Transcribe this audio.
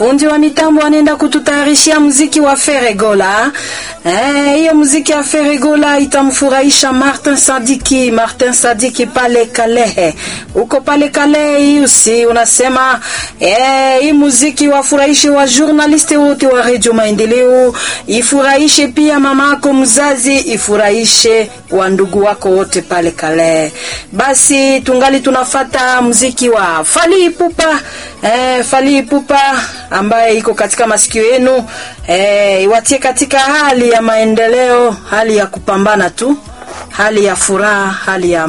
fundi wa mitambo anaenda kututayarishia muziki wa Feregola. Eh, hiyo muziki ya Feregola itamfurahisha Martin Sadiki. Martin Sadiki pale Kalehe, uko pale Kalehe usi unasema eh, hii muziki wafurahishe wa journaliste wote wa Radio Maendeleo, ifurahishe pia mamako mzazi, ifurahishe wa ndugu wako wote pale Kalehe. Basi tungali tunafata muziki wa Fally Ipupa eh, Fally Ipupa ambaye iko katika masikio yenu eh, iwatie katika hali ya maendeleo, hali ya kupambana tu, hali ya furaha, hali ya